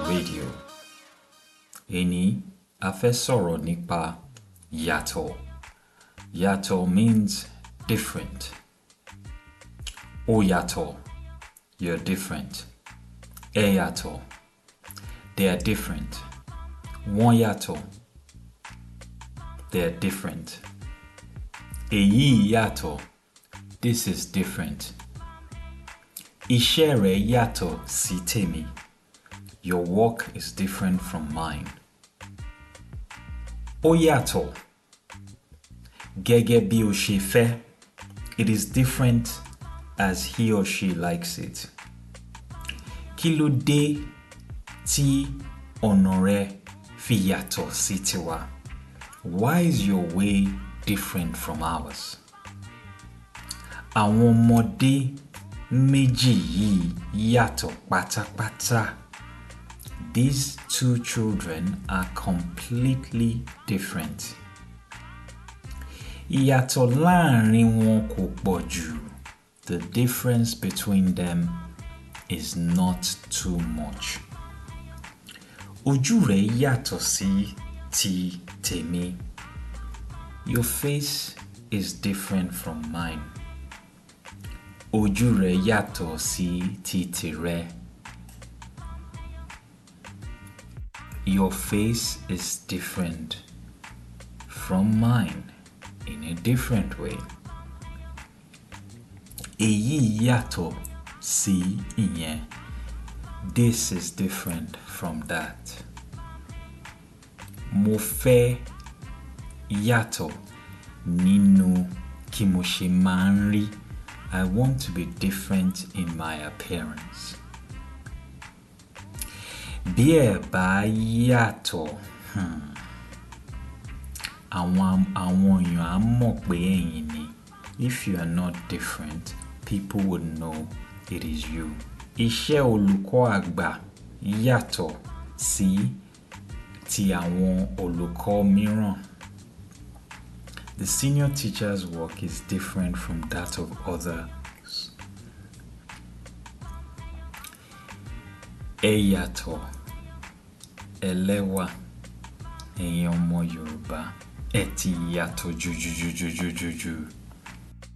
Radio. Èní a fẹ́ sọ̀rọ̀ nípa yàtọ̀. Yàtọ̀ means different. Ó yàtọ̀, you're different. Ẹ yàtọ̀, they are different. Wọ́n yàtọ̀, they are different. Èyí yàtọ̀, this is different. Iṣẹ́ rẹ̀ yàtọ̀ sí tèmi. Your work is different from mine. Ó yàtọ̀. Gẹ́gẹ́ bí o ṣe fẹ́. It is different as he or she likes it. Kí ló dé tí ọ̀nà rẹ fi yàtọ̀ sí tiwa? Why is your way different from ours? Àwọn ọmọdé méjì yìí yàtọ̀ pátápátá. These two children are completely different. Ìyàtọ̀ láàrin wọn kò pọ̀ jù. The difference between them is not too much. Ojú rẹ̀ yàtọ̀ sí ti tèmi. Your face is different from mine. Ojú rẹ̀ yàtọ̀ sí ti tìrẹ. Your face is different from mine in a different way. Èyí yàtọ̀ sí ìyẹn. This is different from that. Mo fẹ́ yàtọ̀ nínú kí mo ṣe máa ń rí. I want to be different in my appearance. Bí ẹ bá yàtọ̀, hmm, àwọn àwọn èèyàn á mọ̀ pé ẹ̀yin ni. If you are not different, people would know it is you. Iṣẹ́ olùkọ́ àgbà yàtọ̀ sí ti àwọn olùkọ́ mìíràn. The senior teacher's work is different from that of others. Ẹ yàtọ̀, ẹlẹ́wà, ẹ̀yin ọmọ Yorùbá, ẹ ti yàtọ̀ jùjùjùjùjùjù.